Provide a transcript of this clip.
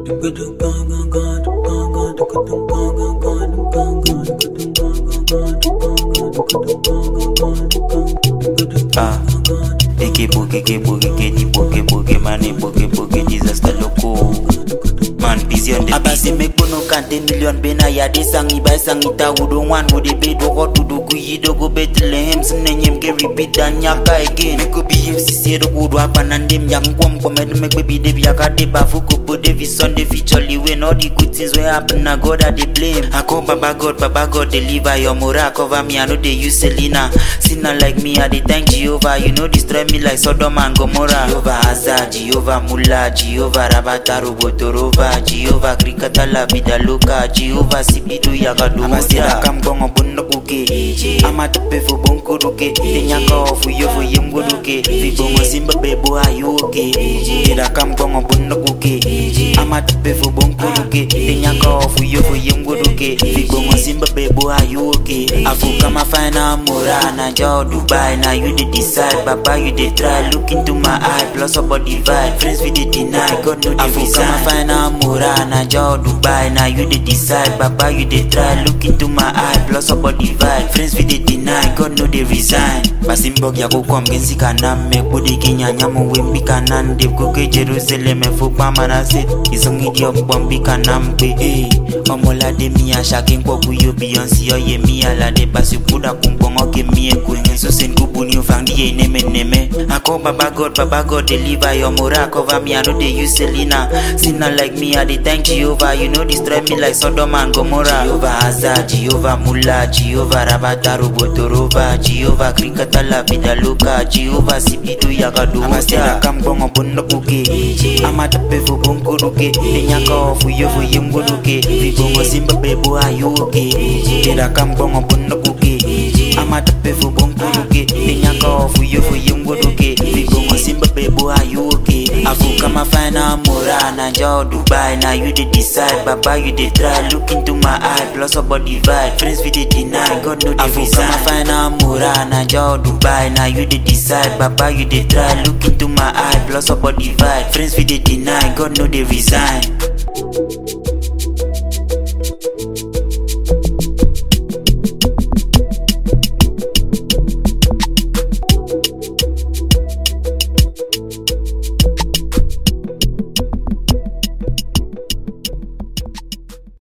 Ah, eke boke ke boke ke di boke boke mane boke boke disaster loko. Man busy on the abasi mekpono kante million bena ya de sangi bai sangi ta wudo wan wude be do ko tudo ku yido go Bethlehem sinenyem ke repeat dan nyaka again me ko bi FCC do wudo apanandem yang kwam komed me baby de biaka de bafu ko bo de vi Sunday feature when all the good things wey happen na God I dey blame I call baba God baba God deliver your moral cover me I no dey use Selena sinner like me I dey thank Jehovah you no destroy me like Sodom and Gomorrah Jehovah Hazard Jehovah Mullah Jehovah Rabata Robotorova Jehovah Krikata la vida loca Jehovah Sibidu Yagaduda Amasira kamgongo bunno kuke Ama tepe fu bonko ruke Tenyaka ofu yofu yemgo ruke Vibongo simba bebo ayoke Tira kamgongo bunno kuke Ama tepe fu bonko ruke Tenyaka ofu yofu yemgo ruke Vibongo simba bebo ayoke Afu kama fina mura Na jao Dubai Na you dey decide Baba you dey try Look into my eye Plus about divide Friends we dey deny God no dey resign Afu kama fina mura Na jao Dubai Na you dey decide Baba you dey try Look into my eye Plus about divide Friends we dey deny God no dey resign Basimbog ya kukwam gensi kanam Mek budi kinyanya Mwembi kanan Dev kuke Jerusalem Fukpa manasit Isong idiok bombi kanam Pe eh Omola de miya Shaking kwa kuyo Beyonce Oye miya la de Basi kuda kumpongo ke miye Kwenye so sen kubuni ufang diye neme neme Ako baba God Baba God deliver your mora Cover me I know they use Selena Sinner like me I dey thank Jehovah You know destroy me like Sodom and Gomorrah Jehovah Hazard Jehovah Mullah Jehovah Rabata Robotorova Jehovah Krikata la vida loca Jehovah Sibidu Yagaduda Amasira kamgongo bunno kuke Ama tepe fu bonko ruke Tenyaka ofu yofu yemgo ruke Vibongo simba bebo ayoke Tira kamgongo bunno kuke Ama tepe fu bonko ruke Tenyaka ofu yofu yemgo ruke Vibongo simba bebo ayoke Afu kama fina mura Na jao Dubai Na you dey decide Baba you dey try Look into my eye Plus about divide Friends we dey deny God no dey resign Afu kama fina mura Na jao Dubai Na you dey decide Baba you dey try Look into my eye Plus about divide Friends we dey deny God no dey resign